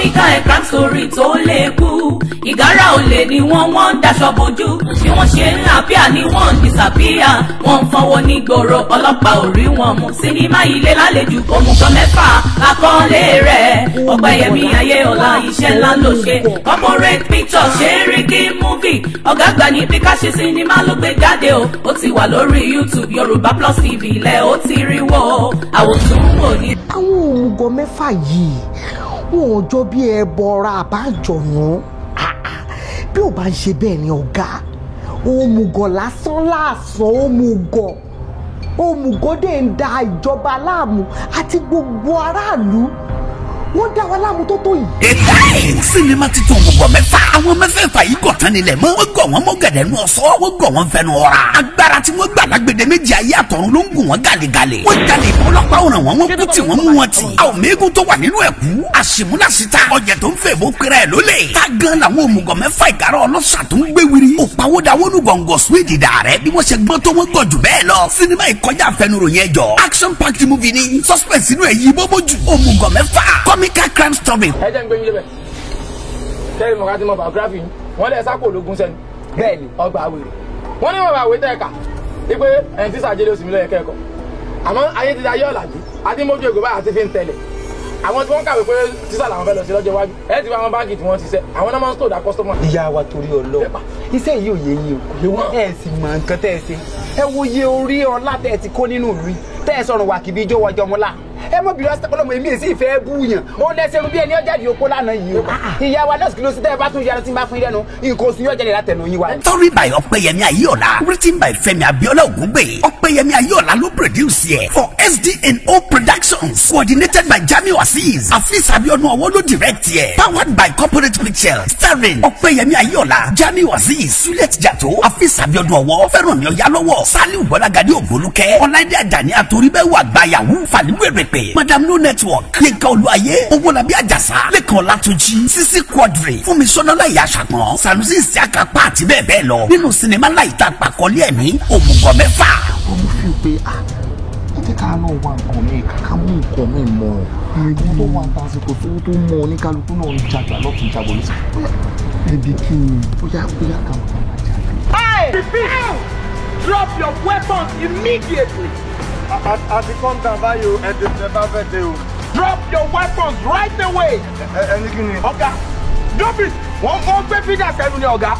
kọ́míkà ẹ̀ crime story tó lè kú ìgárá olè ni wọ́n wọ́n ń daṣọ bojú bí wọ́n ṣe ń àpíà ni wọ́n ń disappear wọ́n ń fọwọ́ ní gbòòrò ọlọ́pàá ò rí wọn mú sinimá ilé lálejò òmùgọ̀ mẹ́fà àkọọ́lé rẹ̀ ọ̀pẹ̀yẹmí ayéọlá iṣẹ́ ńlá ló ṣe corporate picture ṣeríkì movie ọ̀gá àgbà níbi ká ṣe sinimá ló gbé jáde o ó ti wà lórí youtube yorùbá plus tv ilẹ̀ ó ti rí wò ó àwòtún wò ní. àwọn òmùgọ̀ mẹ́fà yìí wọn ò jọ bí ẹbọra àbájọyún bí ò bá ń ṣe bẹ́ẹ̀ ni ọ̀gá òmùgọ̀ lásán láàsán òmùgọ̀ òmùgọ̀ dẹ̀ ń da ìjọba láàmú àti gbogbo aráàlú wọ́n dá wa láàmú tó tó yìí. Ètàì sinimá titun gbogbo mẹ́fà. Àwọn mẹ́fẹ̀ẹ̀fà yìí gọ̀ tán nílẹ̀ mọ́. Wọ́n gọ̀ wọ́n mọ́ gẹ̀dẹ̀ nù ọ̀sọ́. Wọ́n gọ̀ wọ́n fẹnu ọ̀ra. Agbára tí wọ́n gbà lágbèdè méjì ayé àtọ̀run ló ń gùn wọ́n gàlégàlé. Wọ́n jalè ìbọn ọlọ́pàá ọ̀ràn wọn. Wọ́n kú tí wọ́n mú wọn tì. Àwọn méégún tó wà nínú ẹ̀kú. Àṣìmúláṣítà. Ọ̀jẹ̀ tó ń fẹ́ bó pera ẹ̀ lólè. Ká gan làwọn òmùgọ̀ mẹ́fà ìgárá ọlọ́ṣà tó ń gbé wiri. Òpàwọ́dà wọnú gọ̀ǹgọ̀ Swede dà rẹ̀ bí wọ́n ṣe gbọ́ tó wọ́n gọ̀ jù bẹ́ẹ̀ lọ. Sinimá ìkọjá àfẹnuròyìn ẹjọ́. Action packed movie ni. Suspense inú ẹ̀ yí bóbó jù. Òmùgọ̀ mẹ́fà. Comical crime story ẹ jẹ́ ń gbé yín lébẹ̀ kẹ́rin mọ̀ká ti mọ biography yín wọ́n lẹ́ sápò ológun sẹ́ni bẹ́ẹ̀ni ọgbà àwèrè wọ́n ní mọ̀ká àwẹ̀ tẹ́ẹ̀ka wípé ẹni tí sàjẹ́lẹ̀ oṣù mi lọ́yẹ̀ kẹ́ẹ̀kọ́ àmọ́ ayé ti di ayé ọ̀làjú àti mójú ègbè báyà ti fi ń tẹ̀lẹ̀ àwọn tí wọ́n kàwé pé tísà làwọn fẹ́ lọ sí lọ́jọ́ iwájú ẹ ti fi àwọn báńkì tí wọ́n ti sẹ́ àwọn náà máa ń stòdà kọ́sítọ́mà. ìyá wa torí ọlọ́run iṣẹ́ yìí ò yé yín o ẹ sì mọ nǹkan tẹ́ ẹ ṣe ẹ wo iye orí ọlá tẹ́ ẹ ti kó nínú ìlú yìí tẹ́ ẹ sọ̀rọ̀ wà kìbí ijó wọjọ́ mọ́lá ẹ mọ bìrì ọsẹ ọlọmọ èmi èsì ìfẹ́ búyàn ó lẹsẹ irun bí ẹni ọjà di okó lánàá yìí o ìyá wa nọọsì kìlọ sí tẹ ẹ bá tún yára tí n bá fún yín lẹ́nu nǹkan oṣù yóò jáde látẹnu yín wa. Story by Ọpẹ́yẹmí Ayéọlá written by Fẹ́mi Abíọ́lá Ògúngbè Ọpẹ́yẹmí Ayéọlá ló produce yẹ for SDNO Productions coordinated by Jamiu Azeez Afeez Abiodun Ọwọ́ ló direct yẹ powered by Corporate Pictures starring Ọpẹ́yẹmí Ayéọlá Jamiu Azeez Juliet Jato Afeez Abiodun Ọwọ́ Fẹ́rànmi Ọ̀yálọ́wọ́ Saliu Bọ́lágadé Ògbólúkẹ́ Ọláìdé Àjàní Àtòríbẹ́wò Àgbáyàwó Fàlíwèrèpè Madam No Network Yínká Olúwayé Owólabí Àjàsá Lẹ́kàn Ọlátúnjí Sisi Quadri Fúnmi Sọ́nọ́lá Ìyá Àṣàpọ̀n Sanusi Isiaka Pa àti bẹ́ẹ̀ bẹ́ẹ̀ lọ nínú sinimá láìta àpàkọ́lé ẹ̀mí òmùgọ̀ mẹ́fà. ọmọ fi pé ah ẹ jẹ́ ká náà wá nǹkan mi kàkà mú nǹkan mi mọ̀ ẹ̀gbọ́n tó wà tásìkò tó tó mọ oníkálukú náà ń jàjà lọ́tún jábọ̀ lọ́sẹ̀ ẹbí kí ni bóyá bóyá ká máa máa jà. Hey! Repeat! Drop your weapons immediately! àti kọ́ńtà báyìí o ẹ̀dẹ̀ tẹ bá fẹ́ dé o. Drop your weapons right away! ẹni kí ni. Ọ̀gá, drop it! Wọ́n wọ́n gbé fídà sẹ́nu ni ọ̀gá.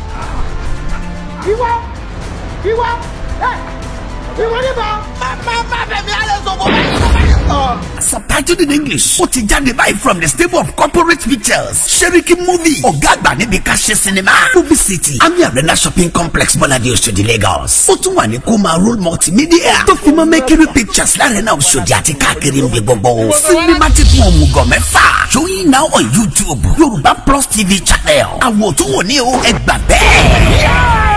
Ìwọ! Ìwọ! Ẹ! Ìwọ níbà! Má má má fẹ̀mí alẹ́ sọ̀kọ̀ Subtitled in English. Ó ti jáde báyìí from the stable of corporate pictures. Seriki movie. Ọ̀gá àgbà níbi ká ṣe sinimá. Movie City. Ami Arena shopping complex Bọ́ládé Oṣòdì Lagos. Ó tún wà ní Koma Roll Multimedia. Tó fi mọ́ Mercury Pictures láàrin náà Oṣòdì àti káàkiri ń bí gbogbo. Sinimá ti fún òmùgọ̀ mẹ́fà. Showing now on YouTube. Yorùbá Plus TV channel. Àwọn òtún wò ní o. Ẹ gbà bẹ́ẹ̀.